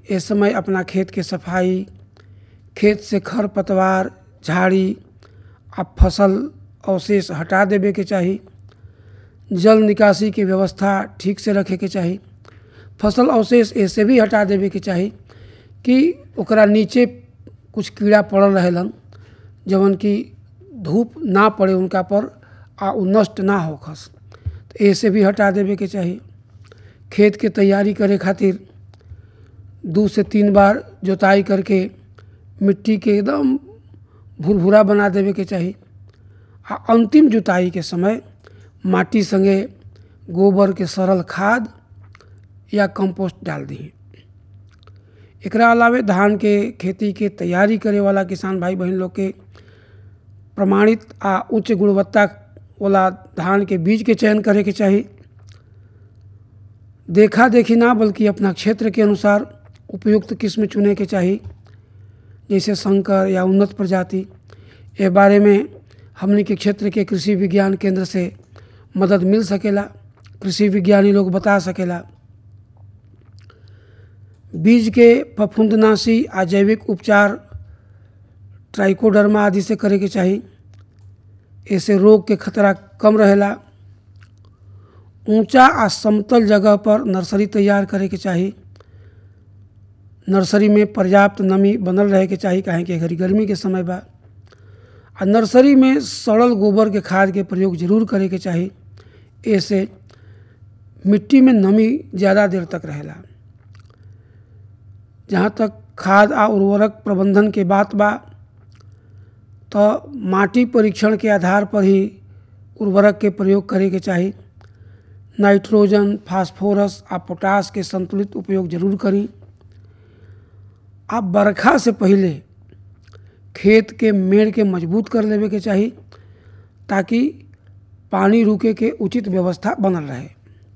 ए समय अपना खेत के सफाई खेत से खर पतवार झाड़ी आ फसल अवशेष हटा देवे के चाही जल निकासी के व्यवस्था ठीक से रखे के चाही फसल अवशेष ऐसे भी हटा देवे के चाही कि ओकरा नीचे कुछ कीड़ा पड़ल रहेलन जवन कि धूप ना पड़े उनका पर आ उ नष्ट ना होखस तो ऐसे भी हटा देवे के चाही खेत के तैयारी करे खातिर दो से तीन बार जोताई करके मिट्टी के एकदम भुरभुरा बना देवे के चाही आ अंतिम जुताई के समय माटी संगे गोबर के सरल खाद या कंपोस्ट डाल दी एकरा अलावे धान के खेती के तैयारी करे वाला किसान भाई बहन लोग के प्रमाणित आ उच्च गुणवत्ता वाला धान के बीज के चयन करे के चाही देखा देखी ना बल्कि अपना क्षेत्र के अनुसार उपयुक्त किस्म चुने के चाही जैसे संकर या उन्नत प्रजाति ए बारे में हमने के क्षेत्र के कृषि विज्ञान केंद्र से मदद मिल सकेला कृषि विज्ञानी लोग बता सकेला बीज के फफूंदनाशी आ जैविक उपचार ट्राइकोडर्मा आदि से करे के चाही ऐसे रोग के खतरा कम रहेला ऊंचा आ समतल जगह पर नर्सरी तैयार करे के चाही नर्सरी में पर्याप्त नमी बनल रहे के चाही काहे कि घड़ी गर्मी के समय बा आ नर्सरी में सड़ल गोबर के खाद के प्रयोग जरूर करे के चाही ऐसे मिट्टी में नमी ज़्यादा देर तक रहेला जहाँ तक खाद आ उर्वरक प्रबंधन के बात बा तो माटी परीक्षण के आधार पर ही उर्वरक के प्रयोग करे के चाही नाइट्रोजन फास्फोरस आ पोटास के संतुलित उपयोग जरूर करी आ बरखा से पहले खेत के मेड़ के मजबूत कर लेवे के चाही ताकि पानी रुके के उचित व्यवस्था बनल रहे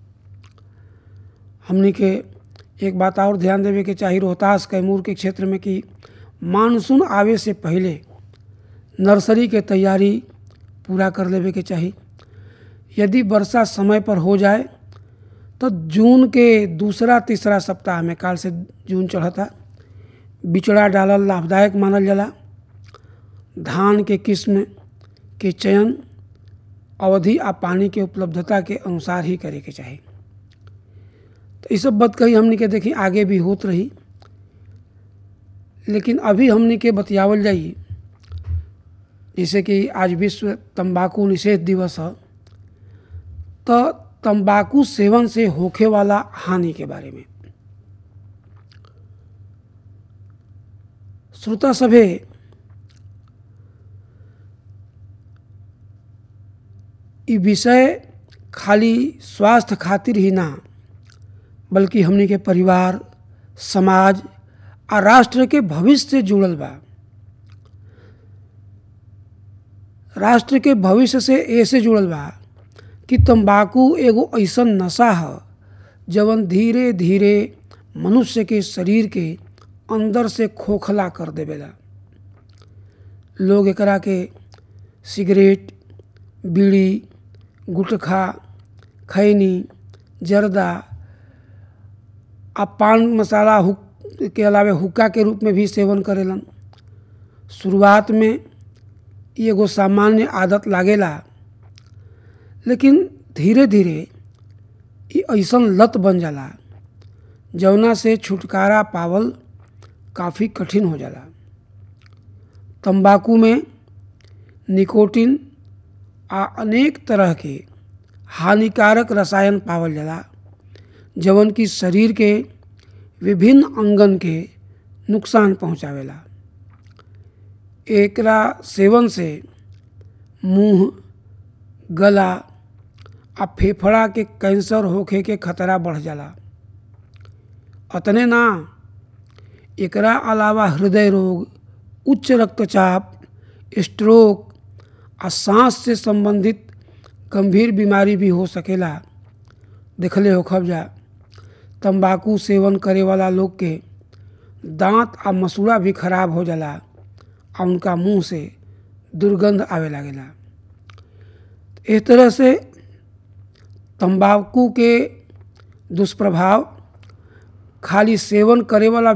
हमनी के एक बात और ध्यान देवे के चाही रोहतास कैमूर के क्षेत्र में कि मानसून आवे से पहले नर्सरी के तैयारी पूरा कर लेवे के चाही यदि वर्षा समय पर हो जाए तो जून के दूसरा तीसरा सप्ताह में काल से जून चढ़ता बिचड़ा डालल लाभदायक मानल जाला धान के किस्म के चयन अवधि आ पानी के उपलब्धता के अनुसार ही करे के चाही तो ये सब बात कही हमने के देखी आगे भी होत रही लेकिन अभी हमने के बतियावल जाई जैसे कि आज विश्व तंबाकू निषेध दिवस है तो तंबाकू सेवन से होखे वाला हानि के बारे में श्रोता सभे ई विषय खाली स्वास्थ्य खातिर ही ना बल्कि हमने के परिवार समाज आ राष्ट्र के भविष्य से जुड़ल बा राष्ट्र के भविष्य से ऐसे जुड़ल बा कि तंबाकू एगो ऐसन नशा है जवन धीरे धीरे मनुष्य के शरीर के अंदर से खोखला कर देवेला लोग एकरा के सिगरेट बीड़ी गुटखा खैनी जर्दा आ पान मसाला हुक के अलावे हुक्का के रूप में भी सेवन करेलन शुरुआत में एगो सामान्य आदत लागेला लेकिन धीरे धीरे ये ऐसन लत बन जाला जौना से छुटकारा पावल काफ़ी कठिन हो जाला तंबाकू में निकोटिन आ अनेक तरह के हानिकारक रसायन पावल जाला जवन की शरीर के विभिन्न अंगन के नुकसान पहुंचावेला एकरा सेवन से मुंह गला आ फेफड़ा के कैंसर होखे के खतरा बढ़ जाला अतने ना एकरा अलावा हृदय रोग उच्च रक्तचाप स्ट्रोक आ सांस से संबंधित गंभीर बीमारी भी हो सकेला देखले हो खबजा तंबाकू सेवन करे वाला लोग के दांत आ मसूड़ा भी खराब हो जाला आ उनका मुंह से दुर्गंध आवे लागेला इस तरह से तंबाकू के दुष्प्रभाव खाली सेवन करे वाला